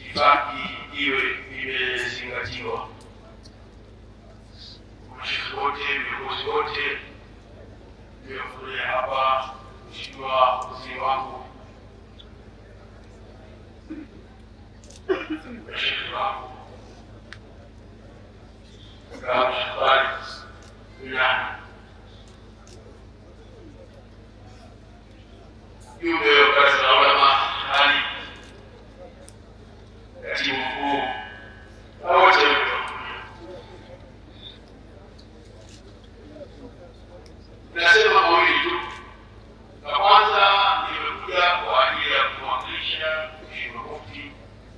itifaki iwe imezingatiwa. Mashehe wote, viongozi wote viliohudhuria hapa, Mheshimiwa waziri wangu, mashehe wangu, kama Shafari Wilani, jumbe wa baraza la ulama hali katibu mkuu na wote waliohudhuria. Nasema mawili tu. La kwanza, nimekuja kwa ajili ya kumwakilisha Mheshimiwa Mufti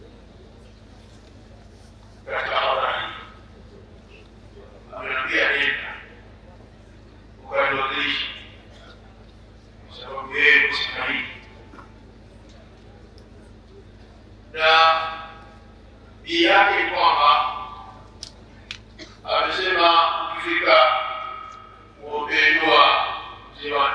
katika hadhara hii. Ameniambia nenda ukaniwakilisha, kwa sababu yeye kustahili na bii yake ni kwamba amesema ukifika uombee dua ziwani,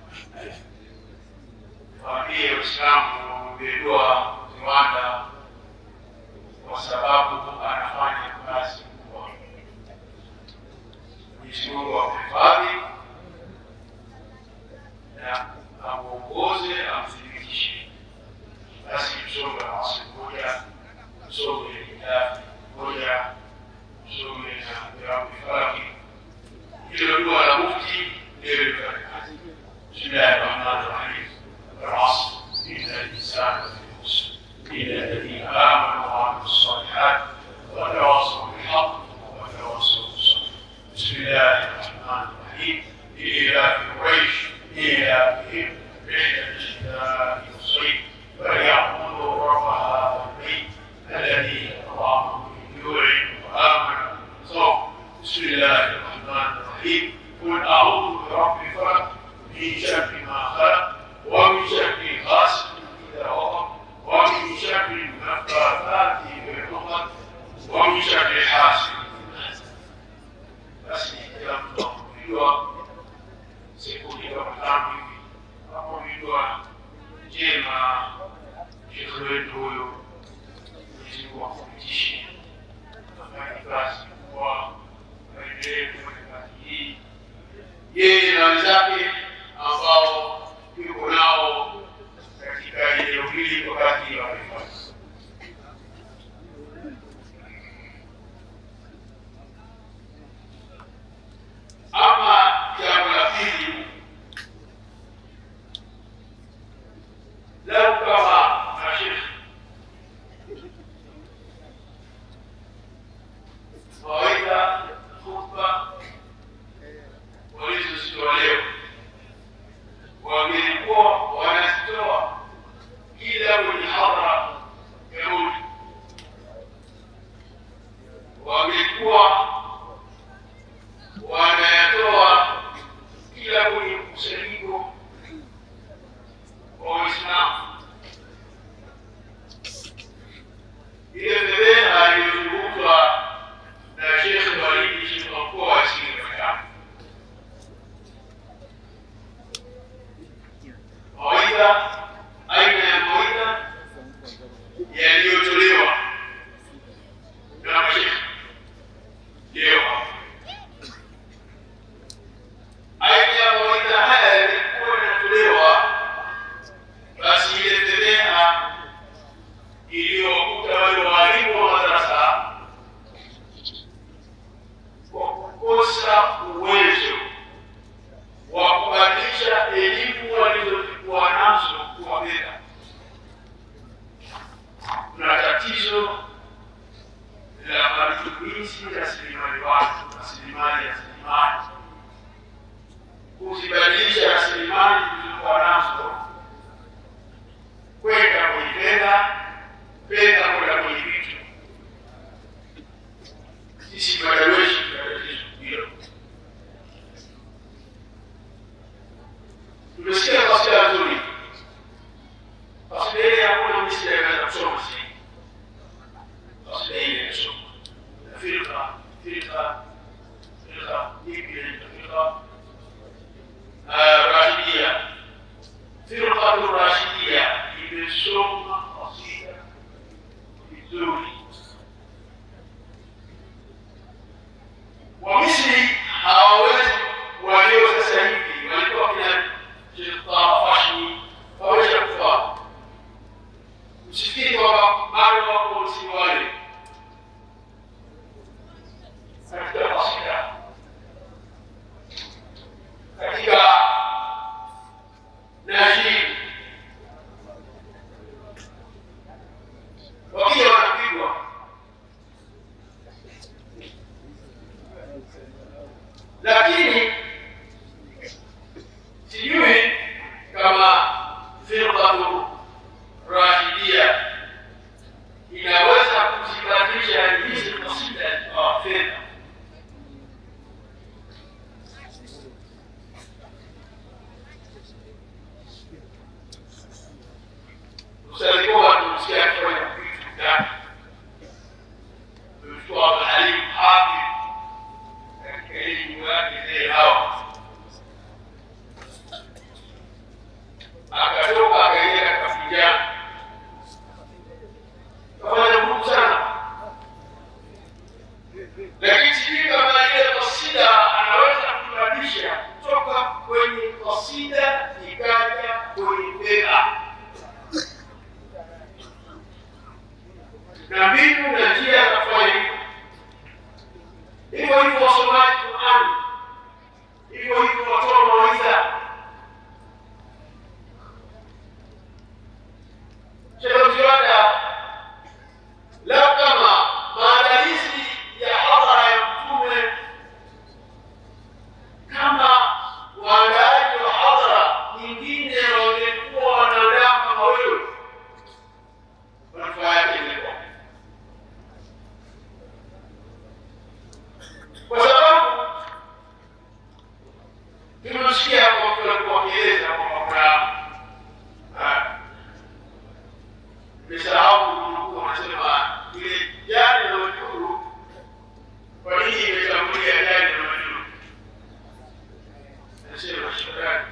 waambie Waislamu waombee dua Ziwanda kwa sababu anafanya kazi kubwa. Mwenyezi Mungu amhifadhi na amuongoze, amthibitishe. Basi tusome nafasi moja, tusome kitabu moja, tusome na virabu falaki hilo dua la mufti ndio lifanye kazi. Bismillahi rahmani rahim. Al-asr inna al-insana lafi khusr illa alladhina amanu wa amilu salihat wa tawasaw bilhaq wa tawasaw bis-sabr. Bismillahi rahmani rahim. إلى قريش إلى بهم رحلة الشتاء والصيف فليعبدوا رب هذا البيت الذي أطعمهم من جوع وآمنوا من خوف بسم الله الرحمن الرحيم قل أعوذ برب الفلق من شر ما خلق ومن شر غاسق إذا وقب ومن شر النفاثات في العقد ومن شر حاسد إذا حسد basi kila mtu akujua siku hiyo tano hivi akujua njema shekhe wetu huyo Mwenyezi Mungu akupitishe afanye kazi kwa aendelee kufanya kazi hii yeye na wenzake ambao yuko nao katika eneo hili kwa kazi hiyo anaifanya. Ama jambo la pili, lau kama mashekhe mawaidha, khutba walizozitoa leo wangelikuwa wanazitoa kila mwenye hadhara ya Mungu, wangekuwa wanayatoa kila kwenye mkusanyiko wa Waislamu. Ile fedheha iliyozungumzwa na Shekhe Walidi, Shekhe wa mkoa wa Singida, mawaidha, aina ya mawaidha yaliyotolewa na mashekhe leo hapa aina ya mawaidha haya yalikuwa yanatolewa, basi ile fedheha iliyowakuta wale walimu wa madarasa kwa kukosa uwezo wa kubadilisha elimu walizokuwa nazo kuwa fedha. Kuna tatizo la matumizi rasilimali watu, rasilimali rasilimali kuzibadilisha rasilimali tulizokuwa nazo kwenda kwenye fedha, fedha kwenda kwenye vitu. Sisi madaweshi tuna tatizo hilo. Tumesikia kasida nzuri, kasida ile hakuna misida inaweza kusoma sisi. Kasida ile inasoma firqa firqa firqa ipi inaitwa firqa Rashidia, firqatu Rashidia imesoma kasida nzuri. Wamisri hawawezi walio sasa hivi walikuwa kina Sheikh Taha Fashni waweza kufaa. Usifikiri kwamba bado wako Misri wale katika kasida katika najii wakija wanapigwa lakini sijui kama firqatu rahidia inaweza kuzibadilisha hizi kasida zikawa fedha usalikuwa tumsikia akifanya vitu vyake Mtoa Abdulhalim Hafidh katika elimu yake zile hawa akatoka akaingia katika vijana kafanya nguvu sana, lakini sijui kama ile kasida anaweza kubadilisha kutoka kwenye kasida ikaja kwenye bega na mbinu na njia za kufanya hivyo. Hivyo hivyo wasomaji Qurani, hivyo hivyo watoa mawaidha. Sheikh Ziwanda, lau kama maandalizi ya hadhara ya Mtume, kama waandaaji wa hadhara nyingine wangekuwa wanaandaa kama wewe, manufaa yake ingekuwa kwa sababu tumesikia kwa mtu alikuwa akieleza kwamba kuna ah, nimesahau kunukuu, wanasema ile jani na majuru, kwa nini imetangulia jani na majuru? Anasema shukrani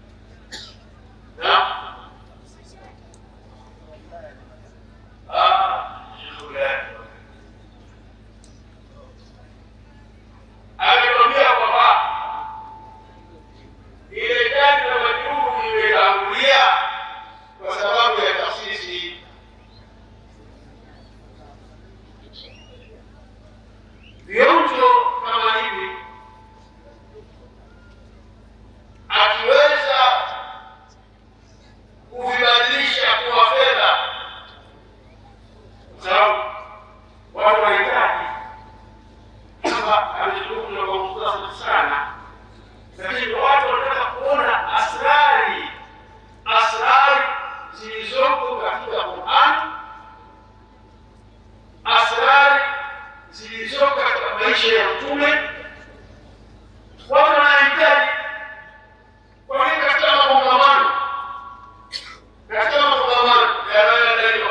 na ah, shukrani amekwambia kwamba ile jani la majruhu imetangulia kwa sababu ya taasisi. Vionjo kama hivi akiweza kuvibadilisha kuwa fedha, kwa sababu watu wanahitaji kwamba amezungumza kwa mukhtasari sana, lakini watu wanataka kuona asrari asrari zilizoko katika Qur'an, asrari zilizoko katika maisha ya Mtume. Watu wanahitaji kwa nini katika makongamano, katika makongamano yanayoandaliwa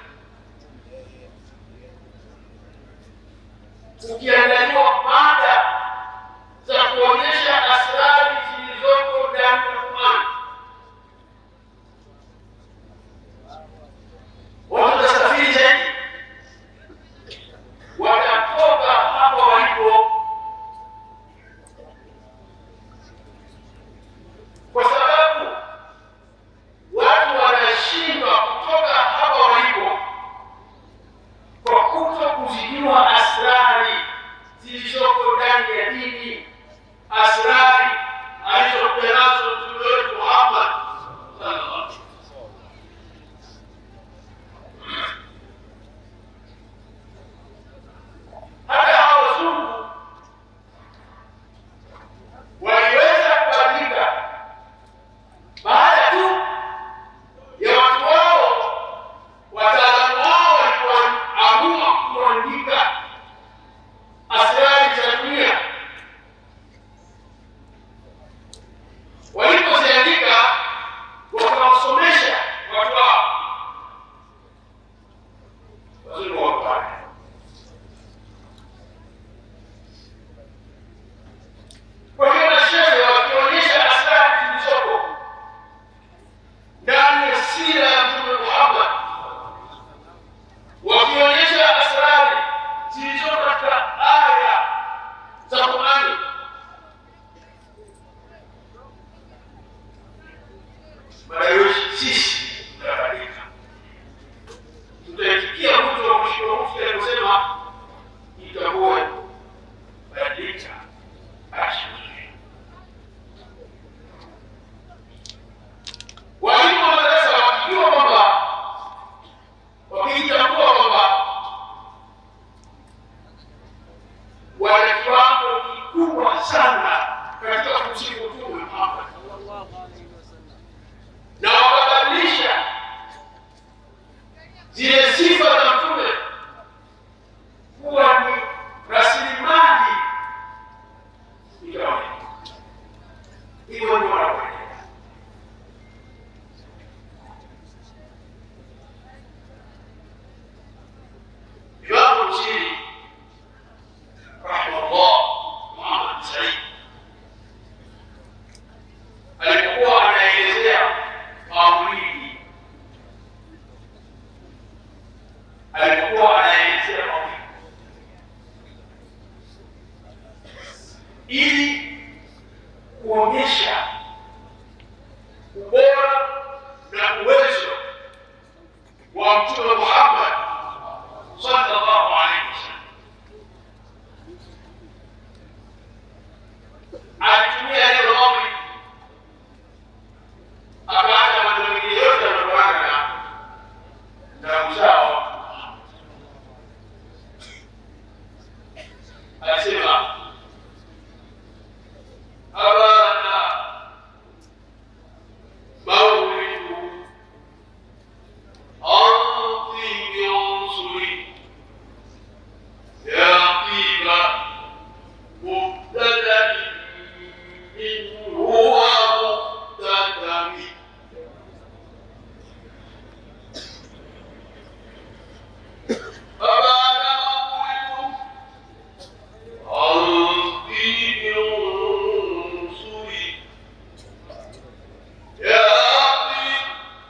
ukiandaliwa mada za kuonyesha asrari zilizoko ndani ya Qur'an, watu watasafiri zaidi, watatoka hapa walipo, kwa sababu watu wanashindwa kutoka hapa walipo kwa kuto kuzijua asrari tukitambua kwamba wana kiwango kikubwa sana katika kumsifu Mtume Muhammad na wakabadilisha zile sifa za Mtume kuwa ni rasilimali ikawa hivyo ndio wanakwenda Imamu Msiri rahimahullah Muhammad Said alipokuwa anaelezea maulidi, alipokuwa anaelezea maulidi ili kuonyesha ubora na uwezo wa Mtume Muhammad sallallahu alaihi wasallam alitumia neno maulidi akaacha maneno mengine yote yanayotokana na na uzao alisema abana maulidu anti biunsuri ya tiba mubtada min huwa mubtadami abana maulidu anti biunsuri ya tiba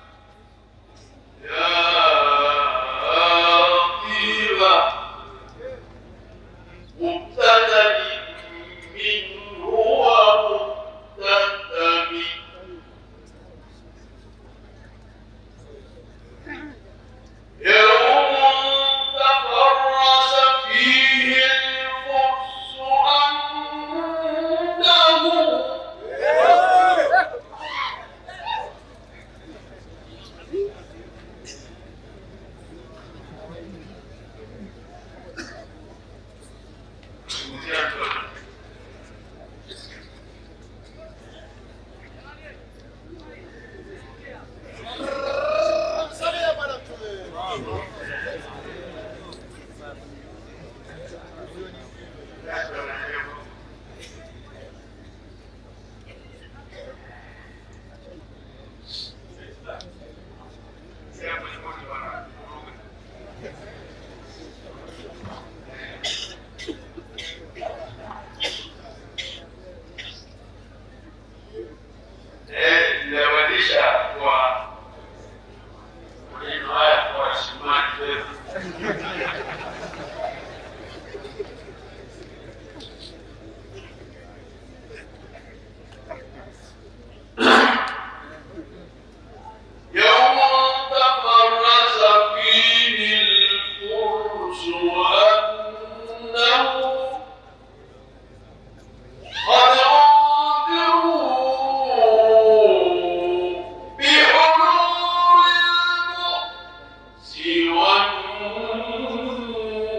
مبتدا منه ومبتدم يوم تفرس فيه الفرس أنه Eh, inabadilisha kwa maneno haya kwa rasilimali fedha. يوم تفرس فيه الفرس وأنه قد أنذروا بحلول المؤس والنور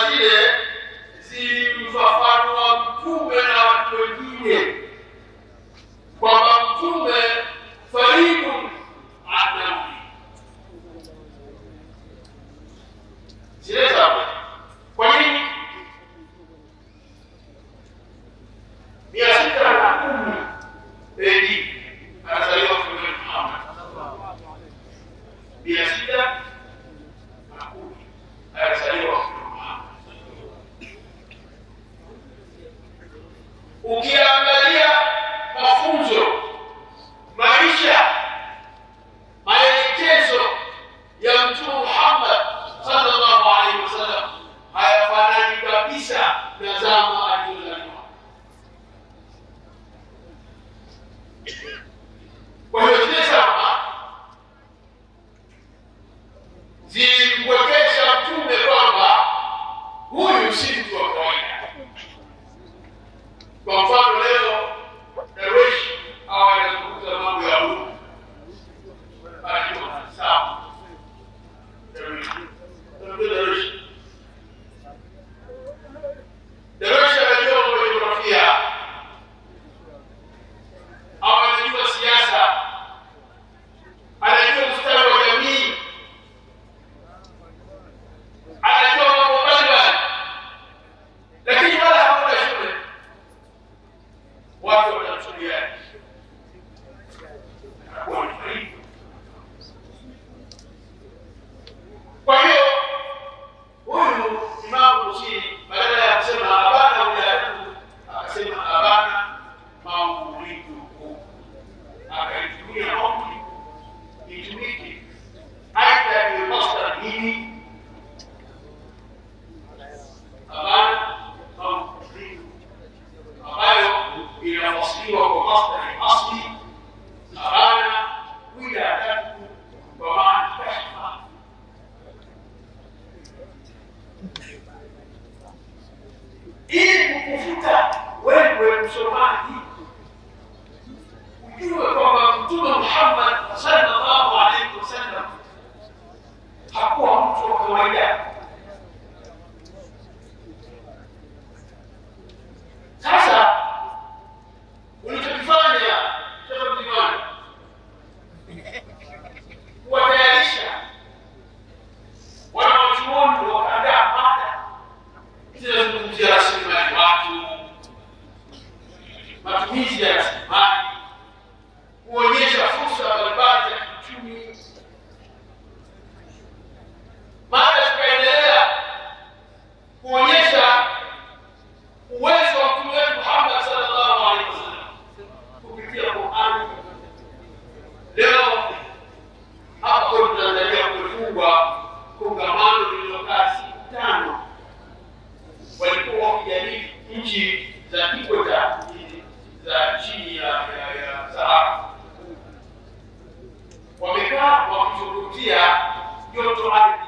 zile zilimfafanua mtume na watu wengine kwamba mtume faridun adawi zile zapo kwa nini mia sita na kumi AD anazaliwa mtume Muhammad mia sita na kumi alizaliwa mtume Muhammad ukiangalia mafunzo maisha maelekezo ya mtume Muhammad sallallahu alaihi wasallam hayafanani kabisa na zama alizozaliwa. Kwa hiyo zile zama zilimwekesha mtume kwamba huyu si mtu wa kawaida. Kwa mfano leo Darwish au anazungumza mambo ya Mungu anajua sawa. Darwish Unajua Darwish Darwish anajua mambo ya jiografia au anajua siasa, anajua ustawi wa jamii, anajua mambo mbalimbali, lakini wala hakuna shule watu wanamchukulia anakuwa ni karibu. Kwa hiyo huyu Imamu Busiri badala ya kusema abana ujaribu, akasema abana mauliduhu, akaitumia mauli itumike aidha ni masdar hili abana mauliduhu ambayo inafasiriwa kwa masdari asli abana wiladatuhu kwa maana kashfa ili kukufuta wewe msomaji ujue kwamba mtume Muhammad sallallahu alaihi wasallam hakuwa mtu wa kawaida. Sasa ulichokifanya Sheikh Mtimani kuwatayarisha wanawachuoni wakaandaa mada zinazungumzia rasilimali watu, matumizi ya rasilimali, kuonyesha fursa mbalimbali za kiuchumi. Mada zikaendelea kuonyesha uwezo wa mtume wetu Muhammad sallallahu alaihi wasallam kupitia Qur'ani. Leo hapa kwetu Tanzania kumefungwa kongamano lililokaa siku tano walikuwa wakijadili nchi za ikweta za chini ya ya, ya Sahara. Wamekaa wakizungumzia joto ardhi,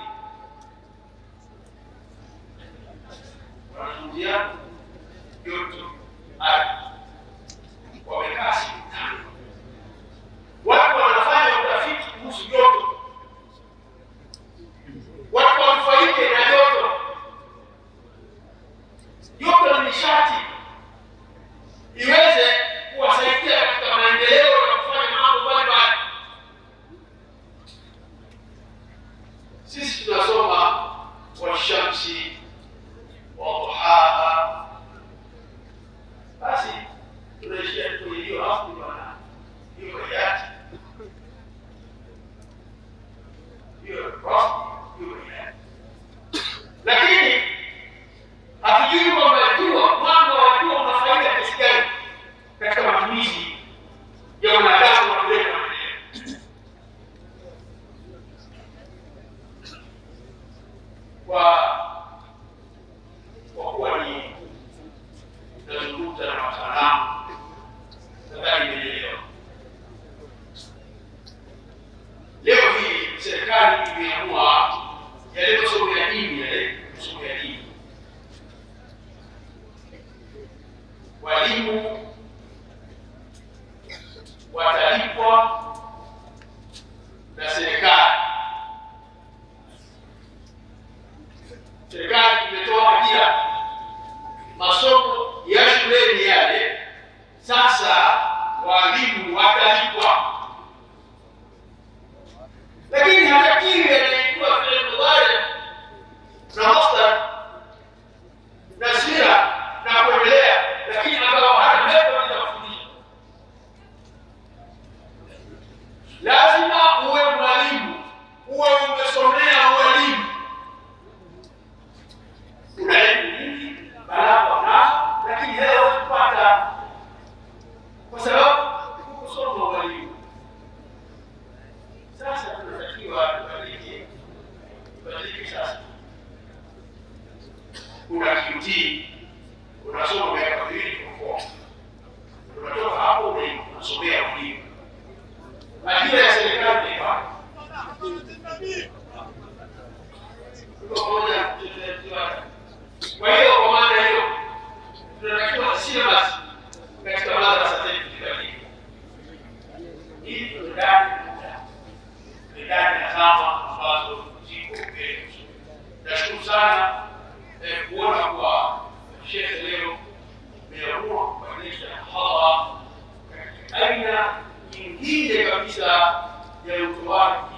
wanazungumzia joto ardhi. Wamekaa siku tano, watu wanafanya utafiti kuhusu joto, watu wanufaike na joto joto ni nishati iweze kuwasaidia katika maendeleo na kufanya mambo mbalimbali. Sisi tunasoma washamsi waduhaha, basi tunaishia kwenye hiyo asli bwana, hiyo hayati hiyo rasmi, hiyo hayati, lakini hatujui kwamba jua mwanga wa jua una faida kiasi gani katika matumizi ya wanadamu na kuleta maendeleo. Kwa kwa kuwa ni nazungumza na wataalamu, nadhani imeelewa. Leo hii serikali imeamua yale masomo ya dini, yale masomo ya dini walimu watalipwa na serikali. Serikali imetoa ICT unasoma miaka miwili kwa form. Unatoka hapo una- unasomea ualimu. Ajira ya serikali ni pale. Tuko pamoja, tuta- Kwa hiyo kwa maana hiyo tunatakiwa syllabus katika madrasa zetu zibadilike ili tuendane na muda, tuendane na zama ambazo ziko mbele yetu. Nashukuru sana eh, kuona kwa shekhe leo umeamua kubadilisha hadhara katika aina nyingine kabisa ya utoaji